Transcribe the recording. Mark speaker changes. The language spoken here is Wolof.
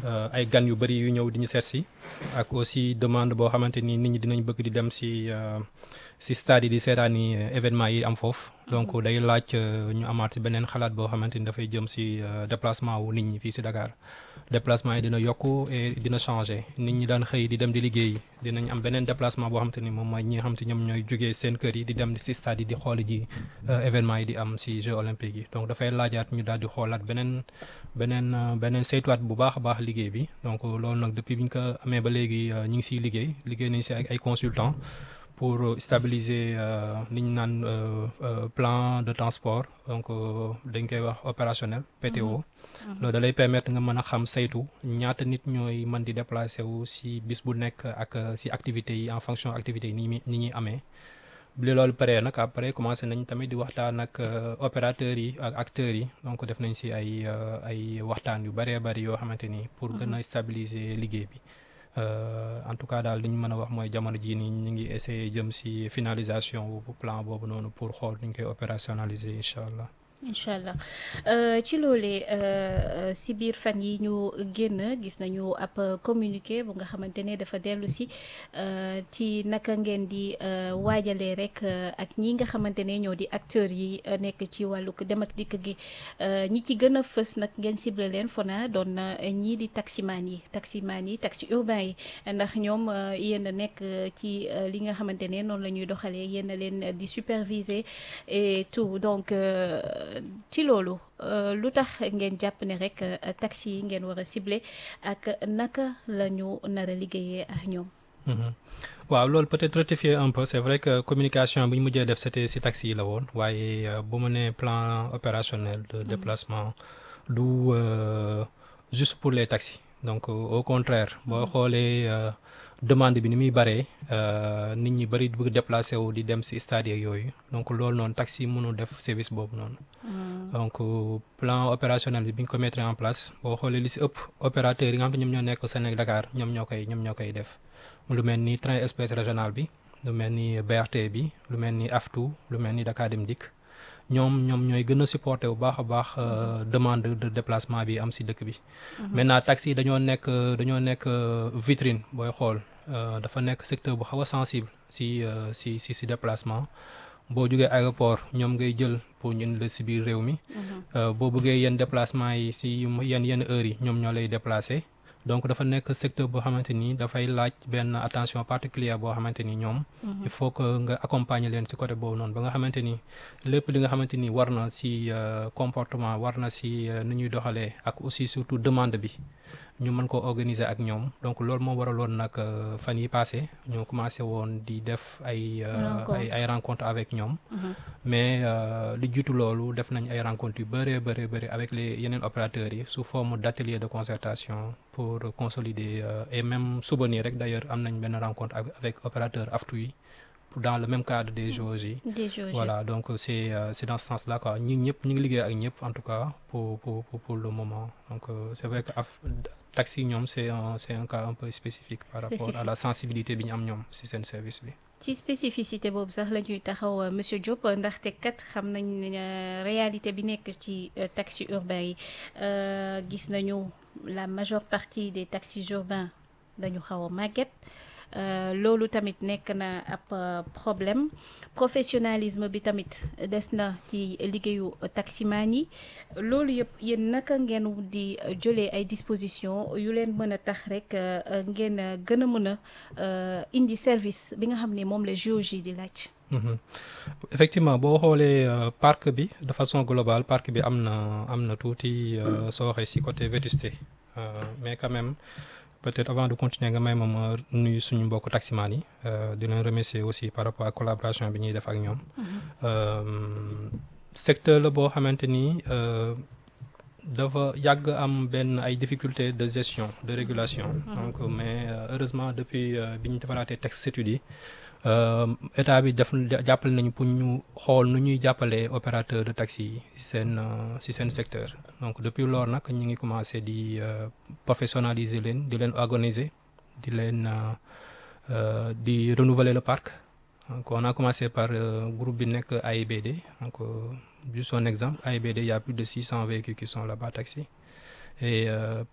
Speaker 1: ay gan yu bëri yu ñëw di ñu seet si ak aussi demande boo xamante ni nit ñi dinañ bëgg di dem si si stade yi di seetaani événement yi am foofu donc day laaj ñu amaat si beneen xalaat boo xamante ni dafay jëm si déplacement wu nit ñi fii si Dakar déplacement yi dina yokku et dina changer nit ñi daan xëy di dem di liggéey dinañ am beneen déplacement boo xamante ni moom mooy ñi nga xamante ñoom ñooy jugee seen kër yi di dem si stade yi di xooli ji événement yi di am si Jeux olympiques yi donc dafay laajaat ñu daal di xoolaat beneen beneen beneen saytuwaat bu baax a baax liggéey bi donc loolu nag depuis bi ñu ko amee ba léegi ñu ngi siy liggéey liggéey nañ si ak ay consultants pour stabiliser li ñu naan plan de transport donc dañ koy wax opérationnel PTO. loolu da lay permettre nga mën a xam saytu ñaata nit ñooy mën di déplacer wu si bis bu nekk ak si activités yi en fonction activités yi ni muy ni ñuy amee. bi loolu paree nag après commencé nañ tamit di waxtaan ak opérateurs yi ak acteurs yi donc def nañ si ay ay waxtaan yu bëree bëri yoo xamante ni pour gën a stabiliser liggéey bi. en tout cas daal li ñu mën a wax mooy jamono jii nii ñu ngi essayer jëm si finalisation bu plan boobu noonu pour xool nu ñu koy opérationnaliser incha allah.
Speaker 2: incha allah ci loolee si biir fan yi ñu génn gis nañu ab communiqué bu nga xamante ne dafa dellu si ci naka ngeen di waajalee rek ak ñi nga xamante ne ñoo di acteurs yi nekk ci wàllu dem ak dikk gi ñi ci gën a fës nag ngeen ciblé leen fona doon na ñii di taximaan yi taximaan yi taxi urbain yi ndax ñoom yéen a nekk ci li nga xamante ne noonu la ñuy doxalee yéen a leen di superviser et tout donc. ci loolu lu tax ngeen jàpp ne rek taxi yi ngeen war a ciblé ak naka la ñu nar a liggéeyee ak ñoom.
Speaker 1: waaw loolu peut-être rectifier un peu c'est vrai que communication bi ñu mujjee def c'était ci taxi yi la woon waaye bu mu nee plan opérationnel de déplacement du juste pour les taxis donc au contraire boo xoolee demande bi ni muy bëree nit ñi bëri bëgg déplacé wu di dem ci stade yooyu donc loolu noonu taxi mënul def service boobu noonu. donc plan opérationnel bi bi ñu ko mettre en place boo xoolee li ci ëpp opérateurs yi nga xam ne ñoom ñoo nekk Sénégal Dakar ñoom ñoo koy ñoom ñoo koy def lu mel ni train express régional bi lu mel ni BRT bi lu mel ni AFTU lu mel ni Dakar Dem Dikk ñoom ñoom ñooy gën a supporter bu baax a baax demande de déplacement bi am ci dëkk bi. maintenant taxi dañoo nekk dañoo nekk vitrine booy xool. dafa nekk secteur bu xaw a sensible si si si si déplacement boo jógee aéroport ñoom ngay jël pour ñu la si biir réew mi. boo bëggee yenn déplacement yi si yenn yenn heures yi ñoom ñoo lay déplacer. donc dafa nekk secteur boo xamante ni dafay laaj benn attention particulière boo xamante ni ñoom. il faut que nga accompagner leen ci côté boobu noonu ba nga xamante ni lépp li nga xamante ni war na ci comportement war na ci nu ñuy doxalee ak aussi surtout demande bi ñu mën ko organiser ak ñoom donc loolu moo waraloon nag fan yi passé ñu commencé woon di def ay. ay ay rencontres avec ñoom. mais li jiitu loolu def nañ ay rencontres yu bëree bëri bëri avec les yeneen opérateurs yi sous forme d'atelier de concertation pour consolider et même suba nii rek d'ailleurs am nañ benn rencontre avec opérateur AFTU yi dans le même cadre des JOJ yi.
Speaker 2: des JOJ
Speaker 1: voilà donc c'est c'est dans ce sens-là quoi ñi ñëpp ñu ngi liggéey ak ñëpp en tout cas pour pour pour le moment donc c'est vrai que taxi ñoom c'est un c'est un cas un peu spécifique par rapport à la sensibilité bi ñu am ñoom ci seen service bi.
Speaker 2: ci spécificité boobu sax la ñuy taxaw monsieur Diop ndaxte kat xam nañ ne réalité bi nekk ci taxi urbain yi gis nañu la majeure partie des taxis urbains dañu xaw a màgget. loolu tamit nekk na ab problème professionnalisme bi tamit des na ci liggéeyu taximaan yi loolu yëpp yéen naka ngeen di jëlee ay dispositions yu leen mën a tax rek ngeen gën a mën a indi service bi nga xam ne moom la JOJ di laaj.
Speaker 1: effectivement boo xoolee parc bi de façon globale parc bi am na am na tuuti soo waxee ci côté vétusté mais quand même. peut-être avant de continuer nga may ma ma nuyu suñu mbokk taximaan yi di leen remercier aussi par rapport ak collaboration bi ñuy def ak ñoom. secteur la boo xamante ni dafa yàgg am benn ay difficultés de gestion de régulation. donc mais heureusement depuis bi ñu defaraatee texte études yi état bi def jàppale nañu pour ñu xool nu ñuy jàppalee opérateur de taxi yi ci seen ci seen secteur donc depuis loolu nag ñu ngi commencé di professionnaliser leen di leen organiser di leen di renouveler le parc donc on a commencé par groupe bi nekk AIBD donc juste un exemple AIBD il y a plus de 600 véhicules qui sont là-bas taxi et